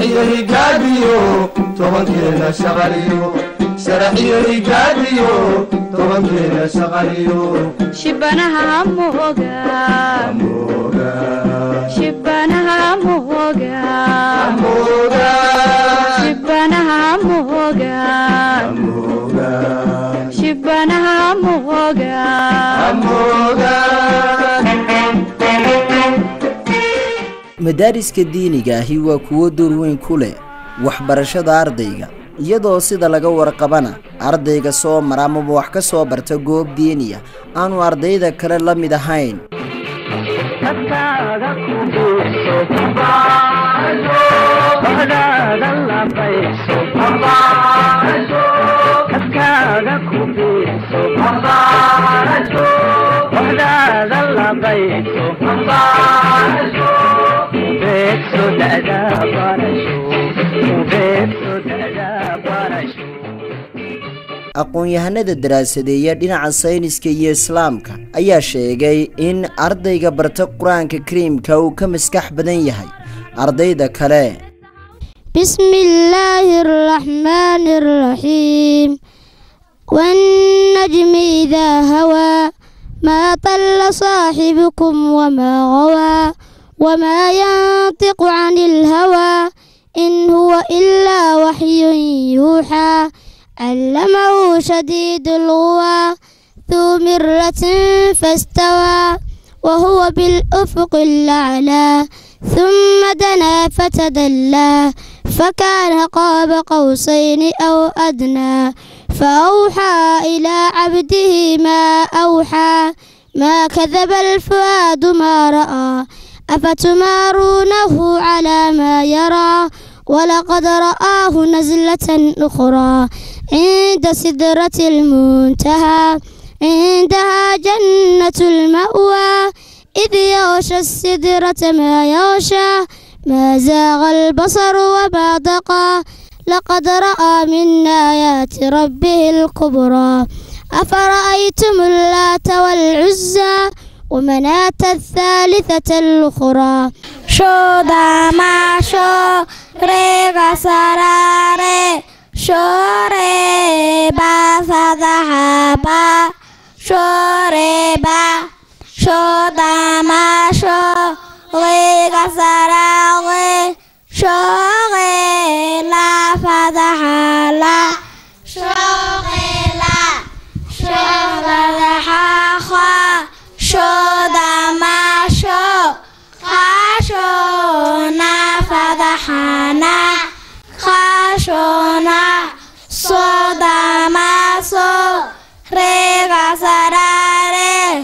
sharaxiyo higaadiyo tobankeena shaqaliyo sharaxiyo higaadiyo tobankeena shaqaliyo shibanaha moga mooga shibanaha moga mooga shibanaha moga mooga shibanaha moga mooga madaariska diiniga ahi waa kuwo door weyn ku leh waxbarashada ardayga iyadoo sida laga warqabana ardayga soo mara amaba wax ka soo barta goob diiniya aanu ardayda kale la mid ahayn aqoon-yahanada daraasadeeya dhinaca sayniska iyo islaamka ayaa sheegay in ardayga barta qur-aanka kariimka uu ka maskax badan yahay ardayda kale بسم الله الرحمن الرحيم والنجم إذا هوى ما ضل صاحبكم وما غوى وما ينطق عن الهوى إن هو إلا وحي يوحى علمه شديد الغوى ذو مرة فاستوى وهو بالأفق الأعلى ثم دنا فتدلى فكان قاب قوسين أو أدنى فأوحى إلى عبده ما أوحى ما كذب الفؤاد ما رأى أفتمارونه على ما يرى ولقد رآه نزلة أخرى عند سدرة المنتهى عندها جنة المأوى إذ يغشى السدرة ما يغشى ما زاغ البصر وما دقى لقد رأى من آيات ربه الكبرى أفرأيتم اللات والعزى ومناة الثالثة الأخرى شو داما شو ريغا سراري شو ريبا فضحابا شو ريبا شو داما شو ريغا سراري شو غيلا فضحالا شو غيلا شو فضحا خا شو داما شو خاشونا فضحانا خاشونا صودا ما صو ريغا سراري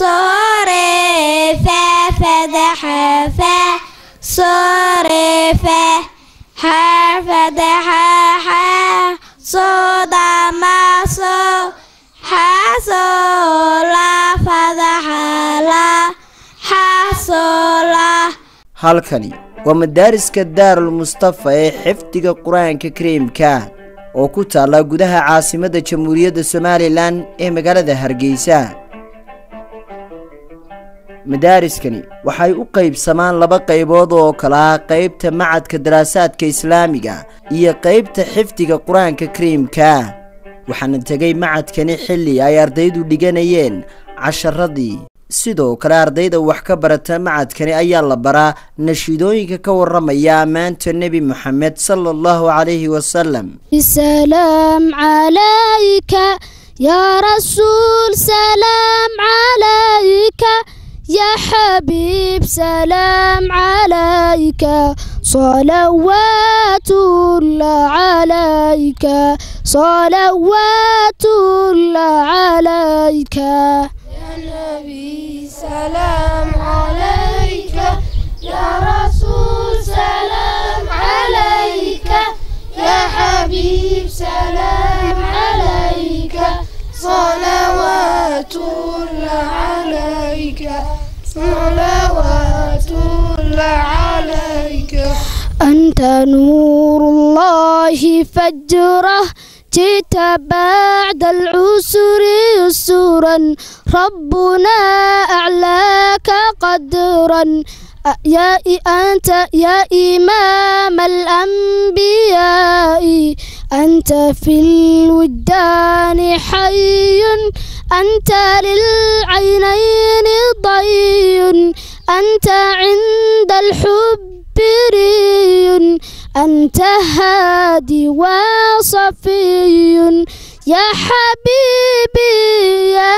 صوري في فدح في صوري في حرف دح ح صودا ما صو حصولا فدح لا حصولا halkani waa madaariska daarul mustafa ee xifdiga qur-aanka kariimka oo ku taalla gudaha caasimadda jamhuuriyadda somalilan ee magaalada hargeysa madaariskani waxay u qaybsamaan laba qaybood oo kala ah qaybta macadka daraasaadka islaamiga iyo qaybta xifdiga qur-aanka kariimka waxaana tegay macadkani xilli ay ardaydu dhiganayeen casharadii sidoo kale ardayda wax ka barata macadkani ayaa la baraa nashiidooyinka ka waramaya ammaanta nebi moxamed sala allahu calayhi wasalam السلام عليك يا رسول سلام عليك يا حبيب سلام عليك صلوات الله عليك صلوات الله عليك يا نبي سلام عليك يا رسول سلام عليك يا حبيب سلام عليك صلوات الله عليك صلوات الله عليك أنت نور الله فجره جئت بعد العسر يسرا ربنا أعلاك قدرا يا أنت يا إمام الأنبياء أنت في الودان حي أنت للعينين ضي أنت عند الحب ري أنت هادي وصفي يا حبيبي يا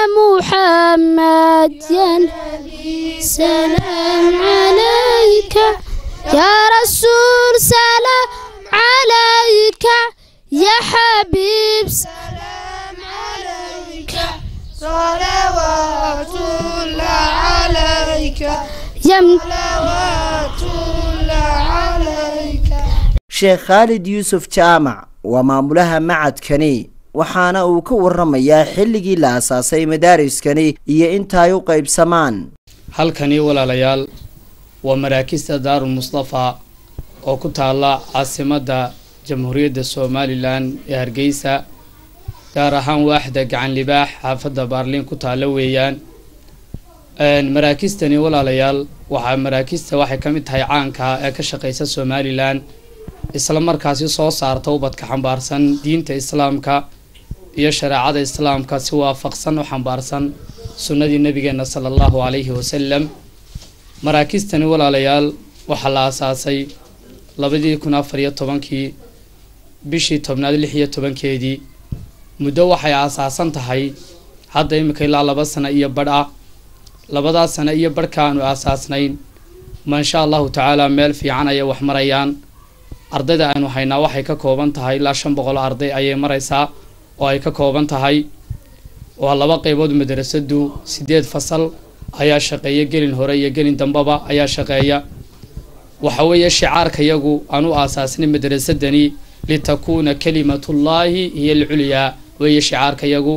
محمد يا نبي سلام عليك يا رسول سلام عليك يا حبيب سلام عليك صلوات الله عليك يا صلوات الله عليك sheekh khaalid yuusuf jaamac waa maamulaha macadkani waxaana uu ka waramayaa xilligii la asaasay madaariskani iyo inta ay u qaybsamaan halkani walaalayaal waa maraakista daarul mustafa oo ku taalla caasimadda jamhuuriyadda somalilan ee hargeysa gaar ahaan waaxda gacan libaax xaafadda baarliin ku taalla weeyaan maraakistani walaalayaal waxaa maraakista waxay ka mid tahay caanka ee ka shaqeysa somalilan isla markaasi soo saarta ubadka xambaarsan diinta islaamka iyo shareecada islaamka si waafaqsan u xambaarsan sunnadii nabigeena sala allahu calayhi wasalam maraakistani walaalayaal waxaa la asaasay labadii kun afar iyo tobankii bishii tobnaad lix iyo tobankeedii muddo waxay asaasan tahay hadda imika ilaa laba sano iyo badh ah labadaas sano iyo badhka aanu aasaasnayn maasha allahu tacaala meel fiican ayay wax marayaan ardayda aynu haynaa waxay ka kooban tahay ilaa shan boqol arday ayay maraysaa oo ay ka kooban tahay waa laba qeybood madrasadu sideed fasal ayaa shaqeeya gelin hore iyo gelin dambaba ayaa shaqeeya waxa weeye shicaarka yagu aan u aasaasnay madrasadani litakuuna kalimatullaahi hiyo alculyaa weeye shicaarka yagu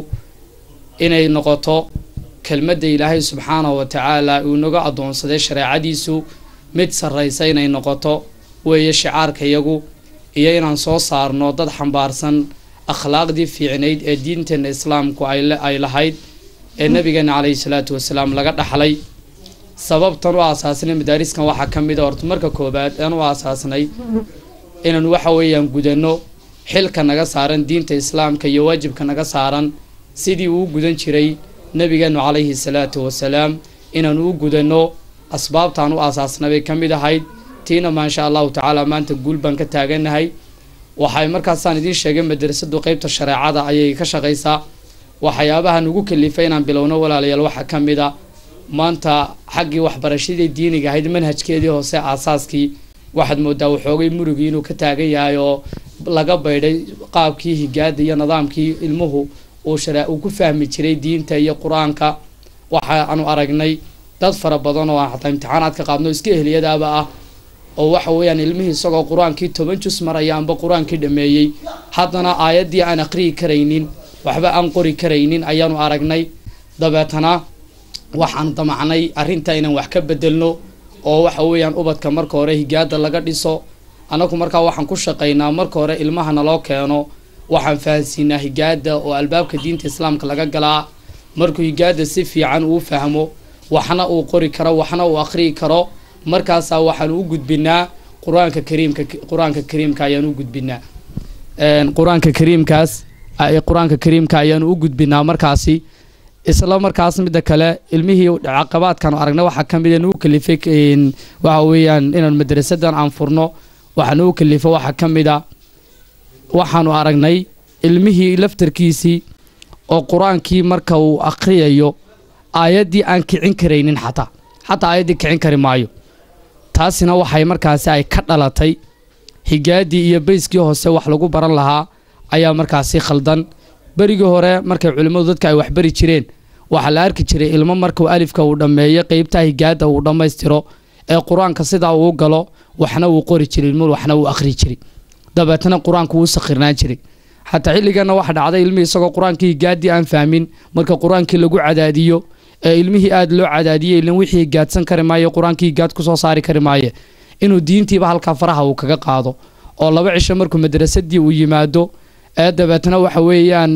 inay noqoto kelmadda ilaahay subxaanahu wa tacaala uu naga addoonsaday shareecadiisu mid sarraysa inay noqoto weeye shicaarka yagu iyo inaan soo saarno dad xambaarsan akhlaaqdii fiicnayd ee diinteenna islaamku ay lahayd ee nabigeena caleyhi salaatu wasalaam laga dhaxlay sababtan u aasaasnay madaariskan waxaa ka mid a horta marka koobaad aan u aasaasnay inaan waxa weeyaan gudanno xilka naga saaran diinta islaamka iyo waajibka naga saaran sidii uu gudan jiray nabigeenu calayhi salaatu wasalaam inaan u gudanno asbaabtaan u aasaasnay bay ka mid ahayd tiina maasha allahu tacaala maanta guul baan ka taaganahay waxay markaasaan idiin sheegay madrasadu qeybta shareecada ayay ka shaqaysaa waxyaabaha nagu kalifay inaan bilowno walaalayaal waxaa ka mid a maanta xaggii waxbarashadii diiniga ahayd manhajkeedii hoose aasaaskii waxaad moodaa waxoogay murugii inuu ka taagan yahay oo laga baydhay qaabkii higaada iyo nidaamkii ilmuhu uu share uu ku fahmi jiray diinta iyo qur-aanka waxaanu aragnay dad fara badan oo aan xataa imtixaanaad ka qaadno iska ehliyadaaba ah oo waxa weeyaan ilmihii isagoo qur-aankii toban jus maraya amba qur-aankii dhameeyey haddana aayaddii aan aqriyi karaynin waxba aan qori karaynin ayaanu aragnay dabeetana waxaan damacnay arrinta inaan wax ka bedelno oo waxa weeyaan ubadka marka hore higaada laga dhiso annagu markaa waxaan ku shaqaynaa marka hore ilmaha naloo keeno waxaan fahansiinaa higaada oo albaabka diinta islaamka laga galaa markuu higaada si fiican uu fahmo waxna uu qori karo waxna uu aqriyi karo markaasaa waxaan u gudbinaa qur-aanka kariimka qur-aanka kariimka ayaan u gudbinaa qur-aanka kariimkaas qur-aanka kariimka ayaan u gudbinaa markaasi isla markaas midda kale ilmihii caqabaadkan aragnay waxaa ka mid nagu kalifay waxa weeyaan inaan madrasadan aan furno waxaa nagu kalifay waxaa ka mid a waxaanu aragnay ilmihii laftarkiisii oo qur-aankii marka uu aqriyayo aayaddii aan kicin karaynin xataa xataa aayaddii kicin kari maayo taasina waxay markaasi ay ka dhalatay higaadii iyo bayskii hoose wax lagu baran lahaa ayaa markaasi khaldan berigii hore markay culimmadu dadka ay waxbari jireen waxaa la arki jiray ilmo markuu alifka uu dhammeeyo qeybtaa higaada uu dhammaystiro ee qur-aanka sidaa uu galo waxna wuu qori jiray ilmuhu waxna wuu akhri jiray dabeetana qur-aanku wuu sakhirnaan jiray xataa xilligana waxa dhacday ilmihii isagoo qur-aankii higaadii aan fahmin marka qur-aankii lagu cadaadiyo ee ilmihii aada loo cadaadiyey ilan wixii higaadsan kari maayo qur-aankii higaad kusoo saari kari maaye inuu diintiiba halkaa faraha uu kaga qaado oo laba cisho markuu madrasadii uu yimaado ee dabeetna waxa weeyaan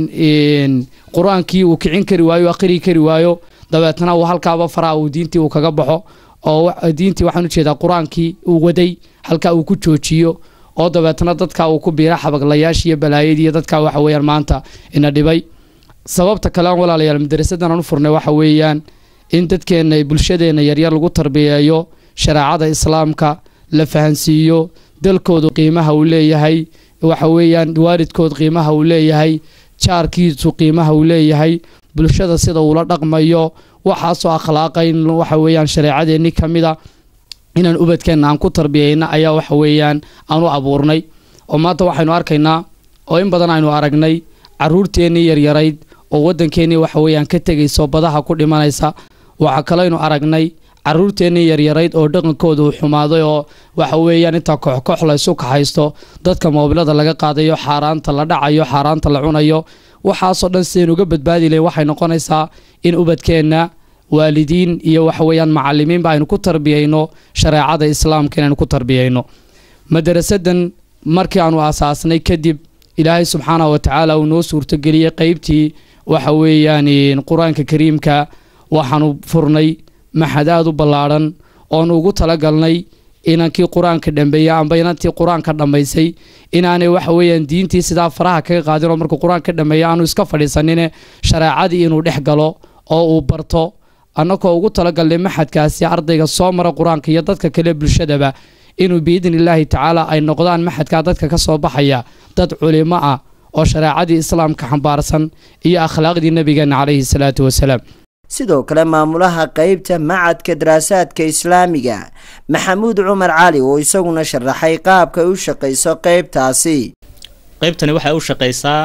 qur-aankii uu kicin kari waayo akhrii kari waayo dabeetna uu halkaaba faraha uu diintii uu kaga baxo oo wa- diintii waxaan ujeedaa qur-aankii uu waday halka uu ku joojiyo oo dabeetna dadka uu ku biira xabaglayaashii iyo balaayadii iyo dadka waxa weeyaan maanta ina dhibay sababta kale aan walaalayaal madarasadan aan u furnay waxa weeyaan in dadkeena bulshadeena yaryar lagu tarbiyeeyo shareecada islaamka la fahansiiyo dalkoodu qiimaha uu leeyahay waxa weeyaan waalidkood qiimaha uu leeyahay jaarkiisu qiimaha uu leeyahay bulshada sida uula dhaqmayo waxaasoo akhlaaqa in waxa weeyaan shareecadeenni ka mida inaan ubadkeenna aan ku tarbiyeyna ayaa waxa weeyaan aan u abuurnay oo maanta waxaynu arkaynaa oo in badan aynu aragnay caruurteennii yaryarayd oo waddankeennii waxa weeyaan ka tegayso badaha ku dhimanaysa waxaa kaleynu aragnay caruurteennii yaryarayd oo dhaqankooda uu xumaaday oo waxa weeyaan intaa kooxkoox la isu kaxaysto dadka moobilada laga qaadayo xaaraanta la dhacayo xaaraanta la cunayo waxaasoo dhan sidaynu uga badbaadi lahayn waxay noqonaysaa in ubadkeenna waalidiin iyo waxa weeyaan macalimiinba aynu ku tarbiyeyno shareecada islaamka inaynu ku tarbiyeyno madarasadan markii aanu aasaasnay kadib ilaahay subxaanahu wa tacaala uu noo suurtogeliyey qeybtii waxa weeyaan qur-aanka kariimka waxaanu furnay maxad aada u ballaadhan oonu ugu talagalnay inankii qur-aanka dhambeeyey amba inantii qur-aanka dhammaysay inaanay waxa weeyaan diintii sidaa faraha kaga qaadin oo markuu qur-aanka dhammeeya aanu iska fadhiisanine shareecadii inuu dhex galo oo uu barto annagoo ugu talagalnay maxadkaasi ardayga soo mara qur-aanka iyo dadka kale bulshadaba inuu biidni illaahi tacaala ay noqdaan maxadkaa dadka ka soo baxaya dad culimo ah oo shareecadii islaamka xambaarsan iyo akhlaaqdii nebigeenna calayhi salaatu wasalaam sidoo kale maamulaha qeybta macadka daraasaadka islaamiga maxamuud cumar cali oo isaguna sharaxay qaabka ay u shaqayso qeybtaasi qaybtani waxay u shaqaysaa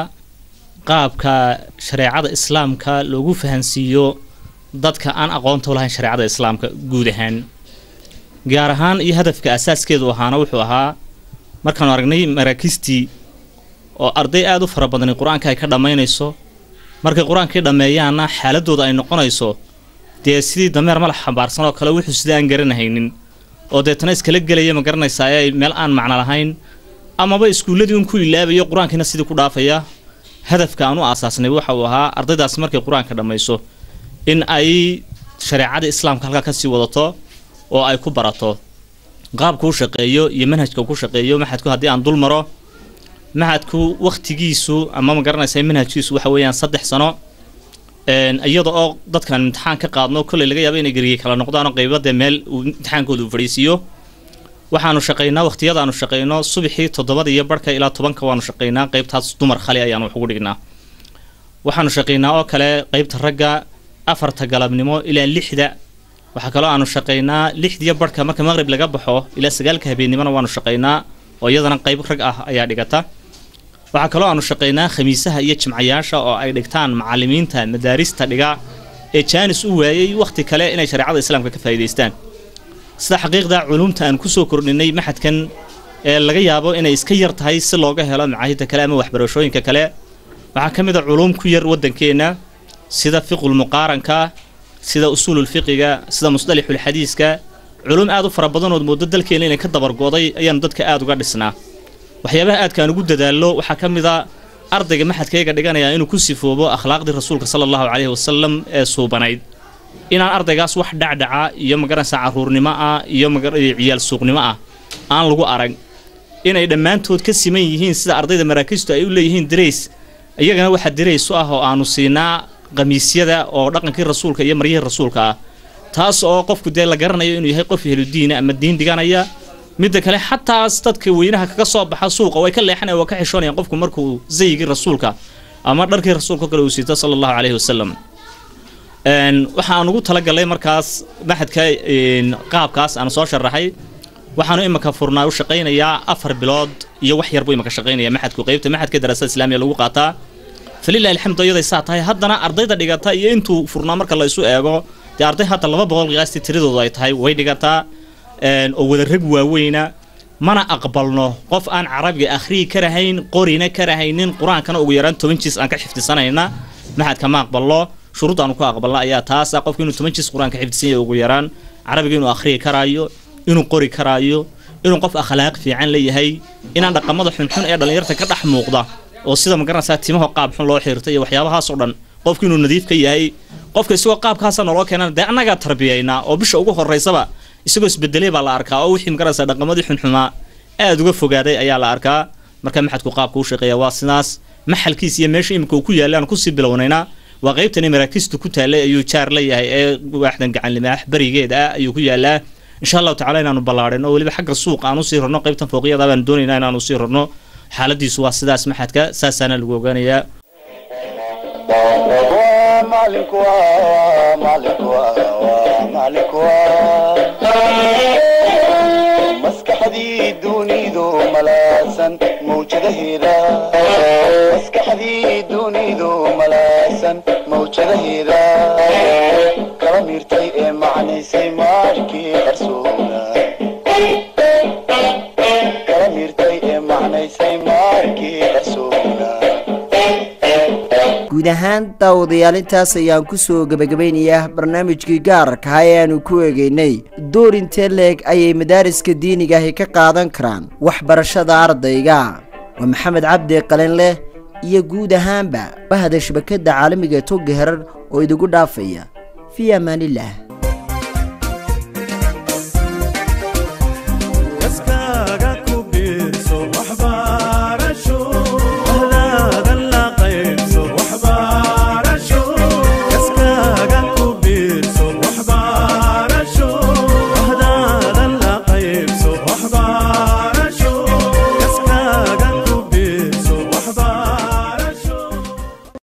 qaabka shareecada islaamka loogu fahansiiyo dadka aan aqoonta u lahayn shareecada islaamka guud ahaan gaar ahaan iyo hadafka asaaskeedu ahaana wuxuu ahaa markaanu aragnay maraakiistii oo arday aada u fara badani qur-aanka ay ka dhammaynayso markay qur-aankii dhammeeyaanna xaaladooda ay noqonayso dee sidii dameer malax xambaarsan oo kale wuxuu sida aan garanahaynin oo deetana iskala gelaya ma garanaysaa ee meel aan macno lahayn amaba iskuulladii un ku ilaabayo qur-aankiina sidii ku dhaafaya hadafka aan u aasaasnay waxa uu ahaa ardaydaasi markay qur-aanka dhammayso in ay shareecada islaamka halkaa kasii wadato oo ay ku barato qaabku u shaqeeyo iyo manhajka ku shaqeeyo maxadku haddii aan dul maro maxadku wakhtigiisu ama ma garanaysa manhajkiisu waxa weeyaan saddex sano iyada oo dadkan imtixaan ka qaadno kolley laga yaabo inay geriyey kala noqdaanoo qaybadee meel uu imtixaankooda uu fadhiisiiyo waxaanu shaqaynaa wakhtiyadaanu shaqayno subaxii toddobada iyo barhka ilaa tobanka waanu shaqaynaa qaybtaas dumar khali ayaanu wax ugu dhignaa waxaanu shaqaynaa oo kale qaybta ragga afarta galabnimo ilaa lixda waxaa kaloo aanu shaqaynaa lixdiyo barhka marka maqrib laga baxo ilaa sagaalka habeennimona waanu shaqaynaa oo iyadana qayb rag ah ayaa dhigata waxaa kaloo aanu shaqaynaa khamiisaha iyo jimcayaasha oo ay dhigtaan macalimiinta madaarista dhiga ee jaanis u waayey wakhti kale inay shareecada islaamka ka faa'iidaystaan sida xaqiiqda culumta aan kusoo kordhinay maxadkan ee laga yaabo inay iska yar tahay si looga helo macaahidda kale ama waxbarashooyinka kale waxaa ka mid a culuum ku yar waddankeenna sida fiqul muqaaranka sida usuululfiqiga sida musdalixulxadiiska culum aad u fara badanood moodo dalkeena inay ka dabargo'day ayaanu dadka aada uga dhisnaa waxyaabaha aadkaan ugu dadaallo waxaa ka mid a ardayga maxadkayga dhiganayaa inuu ku sifoobo akhlaaqdii rasuulka sala allahu caleyhi wasalam ee suubanayd inaan ardaygaas wax dhacdhaca iyo magaranaysa carruurnimo ah iyo ciyaal suuqnimo ah aan lagu arag inay dhammaantood ka siman yihiin sida ardayda maraakiistu ay u leeyihiin darays iyagana waxaa darays u ah oo aanu siinaa qamiisyada oo dhaqankii rasuulka iyo maryihii rasuulka ah taas oo qofku dee la garanayo inuu yahay qof ehludiina ama diin dhiganaya midda kale xataas dadka weynaha kaga soo baxa suuqa way ka leexanaya waa ka xishoonayaan qofku markuu zayigii rasuulka ama dharkii rasuulka kale uu siito sala allahu caleyhi wasalam waxaan ugu talagalay markaas maxadka qaabkaas aan soo sharaxay waxaanu imika furnaa u shaqaynayaa afar bilood iyo wax yar buu imika shaqaynaya maxadku qaybta maxadka daraasada islaamiya lagu qaataa falilahi alxamdu iyaday saa tahay haddana ardayda dhigata iyo intuu furnaa marka la isu eego dee arday hadda laba boqol qiyaastii tiradoodu ay tahay way dhigataa oo wada rag waaweyna mana aqbalno qof aan carabiga akhriyi karahayn qorina karahaynin qur-aankana ugu yaraan toban jiis aan ka xifdisanayna maxadka ma aqbalno shuruud aanu ku aqbalna ayaa taasa qofku inuu toban jiis qur-aanka xifdisan yahay ugu yaraan carabiga inuu akhriyi karaayo inuu qori karaayo inuu qof akhlaaq fiican leeyahay inaan dhaqamada xunxun ee dhallinyarta ka dhex muuqda oo sida ma garanaysaa timaho qaab xun loo xiirtay iyo waxyaabahaasoo dhan qofku inuu nadiif ka yahay qofka isagoo qaabkaasa naloo keenana dee annagaa tarbiyaynaa oo bisha ugu horaysaba isagoo isbedelay baa la arkaa oo wixii magaraysa dhaqamadii xunxumaa aada uga fogaaday ayaa la arkaa marka maxadku qaabka u shaqeeya waa sidaas maxalkiis iyo meesha imika uu ku yaallay aan kusii bilownaynaa waa qaybtani maraakiistu ku taallay ayuu jaar la yahay ee waaxdan gacanlimaax berigeeda ah ayuu ku yaallaa insha allahu tacala inaanu ballaadhin oo weliba xagga suuq aan usii rarno qaybtan fooqyada baan doonaynaa inaanu usii rarno xaaladiisu waa sidaas maxadka saasaana lagu ogaanayaa maskaxdii dunidu malaasan mawjadaheeda maskaxdii dunidu malaasan mawjadaheeda kala miirtay ee macnaysay maarkii qarsoona kala miirtay ee macnaysay maarkii qarsoona guud ahaan daawadayaal intaas ayaan ku soo gebagabaynayaa barnaamijkii gaarka ah ee aanu ku eegaynay door intee leeg ayay madaariska diiniga ahi ka qaadan karaan waxbarashada ardayga waa maxamed cabdi qalinleh iyo guud ahaanba bahda shabakadda caalamiga ee togga herar oo idigu dhaafaya fii amaanillaah